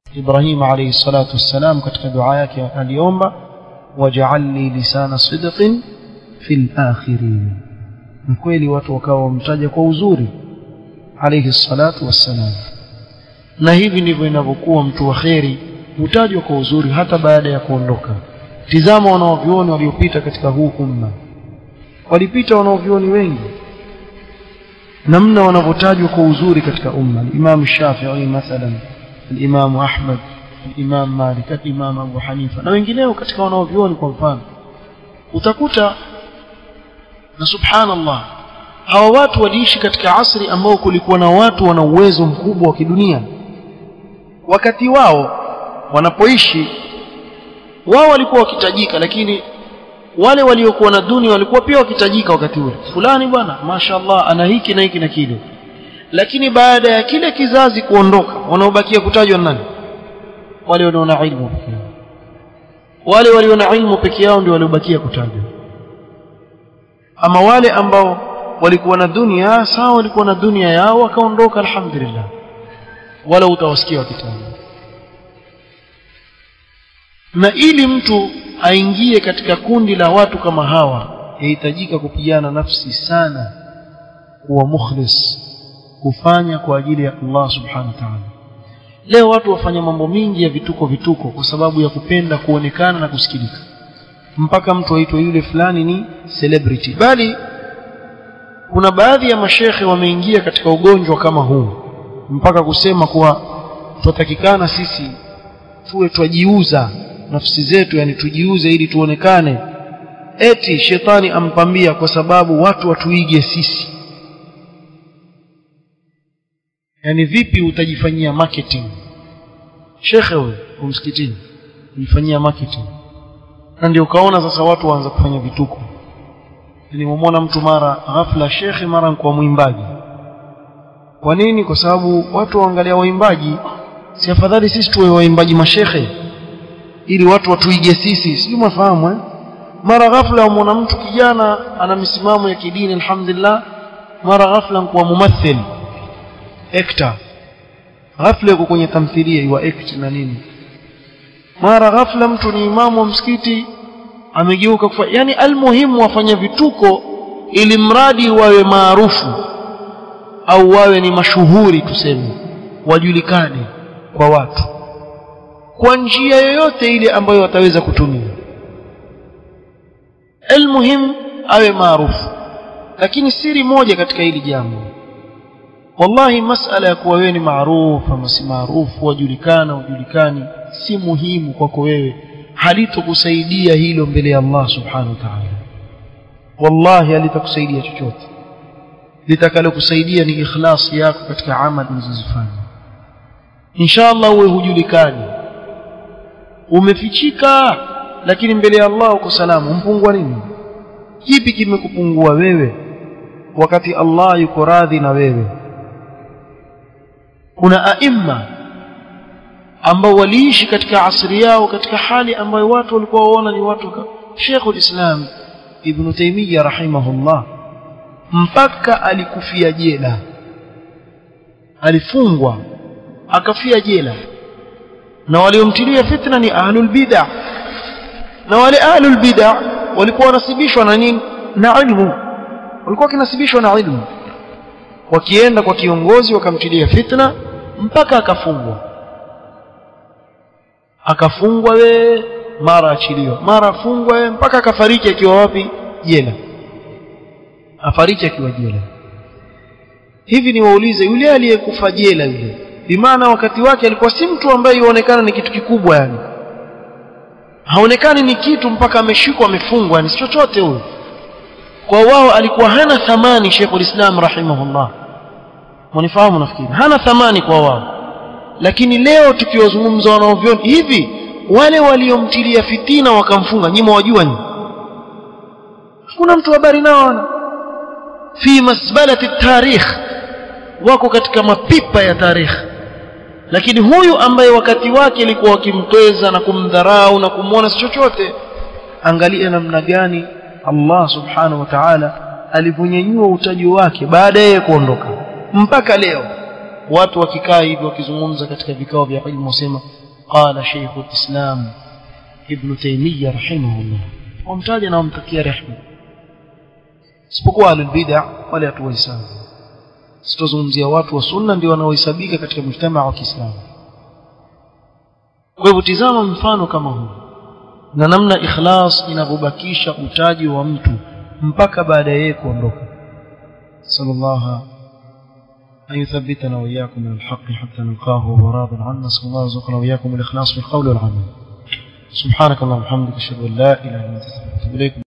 Ibrahim alayhi salatu wassalam katika dua yake aliomba waj'al li lisana sidqin fil akhirin kweli watu wakawa wamtaja kwa uzuri alayhi salatu wassalam na hivi ndivyo inavyokuwa mtu wa kheri hutajwa kwa uzuri hata baada ya kuondoka tizama wanaovyuoni waliopita katika huu umma walipita wanaovyuoni wengi namna wanavyotajwa kwa uzuri katika umma Imam Shafi'i mathalan Imam Ahmad Imam Malik Imam Abu Hanifa na wengineo katika wanaovyuoni kwa mfano utakuta na subhanallah hawa watu waliishi katika asri ambao kulikuwa na watu wana uwezo mkubwa wa kidunia wakati wao wanapoishi wao walikuwa wakitajika lakini wale waliokuwa na dunia walikuwa pia wakitajika wakati ule fulani bwana mashaallah ana hiki na hiki na kile lakini baada ya kile kizazi kuondoka wanaobakia kutajwa nani wale wanaona ilmu pekee yao wale waliona ilmu peke yao ndio waliobakia kutajwa ama wale ambao walikuwa na dunia sawa walikuwa na dunia yao wakaondoka alhamdulillah wala utawasikia wakitajwa na ili mtu aingie katika kundi la watu kama hawa yahitajika kupigana nafsi sana kuwa mukhlis kufanya kwa ajili ya Allah subhanahu wa ta'ala leo watu wafanya mambo mingi ya vituko vituko kwa sababu ya kupenda kuonekana na kusikilika mpaka mtu aitwe yule fulani ni celebrity bali kuna baadhi ya mashekhe wameingia katika ugonjwa kama huu mpaka kusema kuwa tutatakikana sisi tuwe twajiuza nafsi zetu yani tujiuze ili tuonekane eti shetani ampambia kwa sababu watu watuige sisi yani vipi utajifanyia marketing shekhe wewe umsikitini ujifanyia marketing na ndio ukaona sasa watu waanza kufanya vituko nilimwona mtu mara ghafla shekhe mara kwa mwimbaji kwa nini kwa sababu watu waangalia waimbaji si afadhali sisi tuwe waimbaji mashekhe ili watu watuige sisi sijui mwafahamu eh? mara ghafla umwona mtu kijana ana misimamo ya kidini alhamdulillah mara ghafla kuwa mumathil actor ghafla yuko kwenye tamthilia iwa act na nini mara ghafla mtu ni imamu wa msikiti amegeuka kufa yani almuhimu wafanya vituko ili mradi wawe maarufu au wawe ni mashuhuri tuseme wajulikane kwa watu kwa njia yoyote ile ambayo wataweza kutumia almuhim awe maarufu lakini siri moja katika hili jambo wallahi masala ya kuwa wewe ni maarufu ama si maarufu wajulikana wajulikani si muhimu kwako wewe halitokusaidia hilo mbele ya Allah subhanahu wa ta'ala wallahi halitakusaidia chochote litakalokusaidia ni ikhlasi yako katika amali unazozifanya inshallah uwe hujulikani umefichika lakini mbele ya Allah uko salama umpungua nini kipi kimekupungua wewe wakati Allah yuko radhi na wewe kuna aima ambao waliishi katika asri yao katika hali ambayo watu walikuwa waona ni watu Sheikhul Islam Ibn Taymiyyah rahimahullah mpaka alikufia jela alifungwa akafia jela na waliomtilia fitna ni ahlul bid'ah na wale ahlul bid'ah walikuwa wanasibishwa na nini na ilmu walikuwa kinasibishwa na ilmu wakienda kwa kiongozi wakamtilia fitna mpaka akafungwa akafungwa we mara achiliwa mara afungwa we mpaka akafariki akiwa wapi jela afariki akiwa jela hivi ni waulize yule aliyekufa jela yule bimaana wakati wake alikuwa si mtu ambaye yuonekana ni kitu kikubwa yani haonekani ni kitu mpaka ameshikwa amefungwa yani si chochote huyo kwa wao alikuwa hana thamani Sheikhul Islam rahimahullah mnifahamu nafikiri hana thamani kwa wao lakini leo tukiwazungumza wanaovyoni hivi wale waliomtilia fitina wakamfunga nyinyi wajua nyinyi hakuna mtu habari nao fi masbalati tarikh wako katika mapipa ya tarikh lakini huyu ambaye wakati wake ilikuwa wakimtweza na kumdharau na kumwona si chochote angalia namna gani Allah subhanahu wa ta'ala alivyonyanyua utaji wake baada ya kuondoka mpaka leo watu wakikaa hivi wakizungumza katika vikao vya ilmu wasema قال شيخ الإسلام ابن تيمية رحمه الله ومتاجنا ومتكيا رحمه isipokuwa ahlulbida wale hatuwahesabu sitozungumzia watu wa sunna ndio wanaohesabika katika mujtamaa wa kiislamu kwa hivyo tizama mfano kama huu na namna ikhlas inavyobakisha utaji wa mtu mpaka baada ya yeye kuondoka sallallahu أن يثبتنا وإياكم من الحق حتى نلقاه وهو راض عنا نسأل الله يرزقنا وإياكم الإخلاص في القول والعمل سبحانك اللهم وبحمدك أشهد أن لا إله إلا أنت أستغفرك وأتوب إليك